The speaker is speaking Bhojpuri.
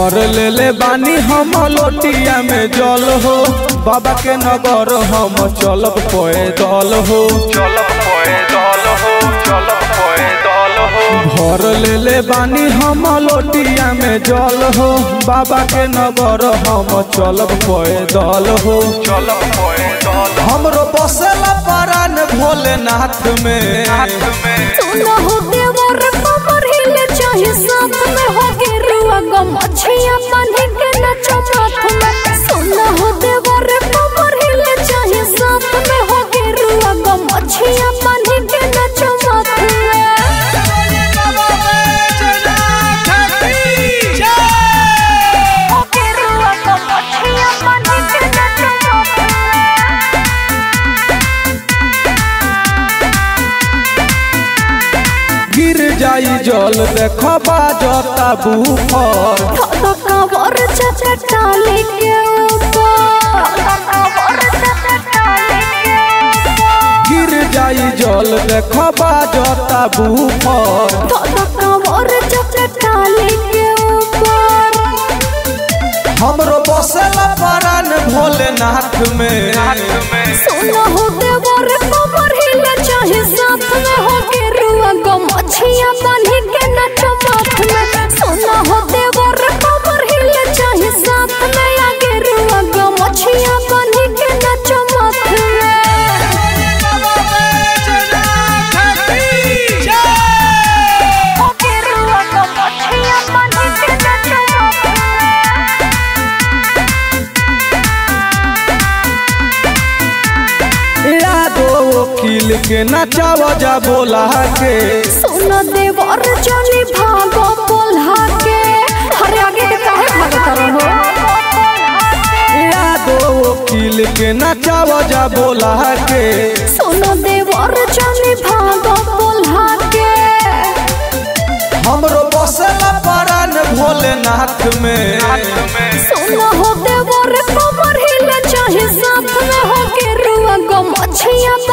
भर ले ले बानी हम लोटिया में जल हो बाबा के नगर हम चलब पैदल हो चलब पैदल हो चलब पैदल हो भर ले ले बानी हम लोटिया में जल हो बाबा के नगर हम चलब पैदल हो चलब पैदल हमरो बसेला परान भोलेनाथ में हाथ में सुना हो देवर कमर हिले चाहे साथ में हो गेरुआ गम अच्छिया बांधे के नचो माथ में सुना हो देवर कमर हिले चाहे साथ में हो गेरुआ गम अच्छिया बांधे के नचो माथ में हो गेरुआ गम अच्छिया बांधे के नचो माथ में गिर जाई जल देख बाजता बूफर धोलो कवर चाचा टाले के ऊपर धोलो कवर चाचा टाले के ऊपर गिर जाई जल देख बाजता बूफर धोलो कवर चाचा टाले के ऊपर हमरो बसेला परान भोलेनाथ में हाथ में सुना हो देवर कमर हिले चाहे साथ में हो के रुआ गम अच्छिया बांधे के नचो माथ में सुना हो देवर कमर हिले चाहे साथ में आगे रुआ गम अच्छिया बांधे के नचो माथ में हो के रुआ गम अच्छिया बांधे के नचो माथ में यादो वकील के नचाव जा बोला के सुन देवर जनी भागो बोल्हा के अरे आगे के काहे भागत रहो यादो वकील के नचाव जा बोला के सुन देवर जनी भागो बोल्हा के हमरो बसेला परान भोलेनाथ में हाथ में सुन हो देवर कमर हिले चाहे साथ में हो के रुआ गम अच्छिया